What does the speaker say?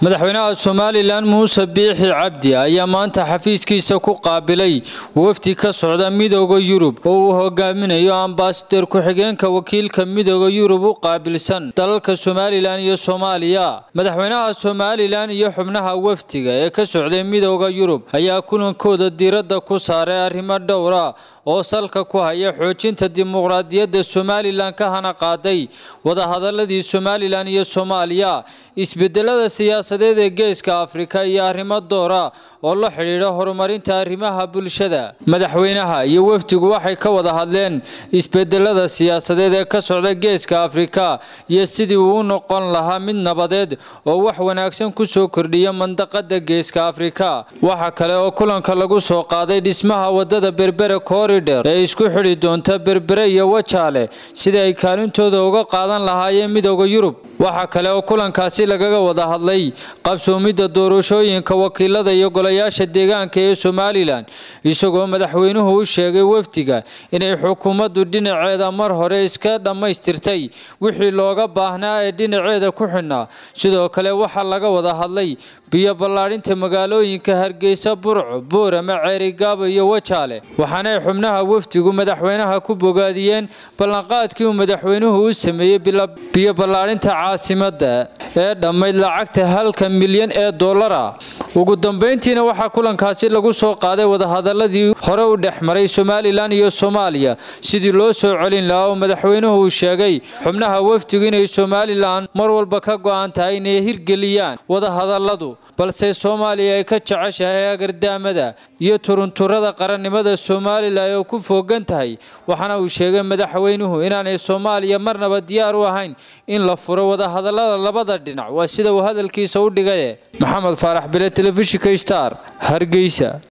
madaxweynaha somalilan muuse biixi cabdi ayaa maanta xafiiskiisa ku qaabilay wafdi ka socda midooda yurub oo uu hogaaminayo ambasador ku-xigeenka wakiilka midooda yurub u qaabilsan dalalka somalilan iyo soomaaliya madaxweynaha somalilan iyo xubnaha wafdiga ee ka socday midooda yurub ayaa kulankooda diiradda ku saaray arrimo dhowra oo salka ku haya xoojinta dimuqraadiyadda somalilan ka hana qaaday wadahadaladii somalilan iyo soomaaliya isbedelada siyaasadeed ee geeska afrika iyo arrimo doora oo la xidhiidha horumarinta arrimaha bulshada madaxweynaha iyo wafdigu waxay ka wada hadleen isbedelada siyaasadeed ee ka socda geeska afrika iyo sidii uu u noqon lahaa mid nabadeed oo wax wanaagsan ku soo kordhiya mandaqada geeska afrika waxa kale oo kulanka lagu soo qaaday dhismaha wadada berbere koridher ee isku xidhi doonta berbere iyo wajaale sidii ay kaalintooda uga qaadan lahaayeen midooda yurub waxa kale oo kulankaasi lagaga wada hadlay qabsoomidda doorashooyinka wakiilada iyo golayaasha deegaanka ee somalilan isagoo madaxweynuhu u sheegay wafdiga inay xukuumaddu dhinaceeda mar hore iska dhammaystirtay wixii looga baahnaa ee dhinaceeda ku xidhnaa sidoo kale waxaa laga wada hadlay biyo ballaadhinta magaalooyinka hargeysa burco boorama ceerigaabo iyo wajaale waxaanay xubnaha wafdigu madaxweynaha ku bogaadiyeen ballanqaadkii uu madaxweynuhu u sameeyey biyo ballaadhinta caasimadda ee dhammayd lacagta halka milyan ee dollara ugu dambeyntiina waxaa kulankaasi lagu soo qaaday wadahadaladii hore u dhex maray somalilan iyo soomaaliya sidii loo soo celin lahaa oo madaxweynuhu uu sheegay xubnaha wafdigu inay somalilan mar walba ka go'an tahay inay hirgeliyaan wadahadaladu balse soomaaliya ay ka jeceshahay agardaamada iyo turunturada qarannimada somalilan oo ku foogan tahay waxaana uu sheegay madaxweynuhu inaanay soomaaliya marnaba diyaar u ahayn in la furo wadahadalada labada dhinac waa sida uu hadalkiisa u dhigaye maxamed faarax bile telefishinka star hargeysa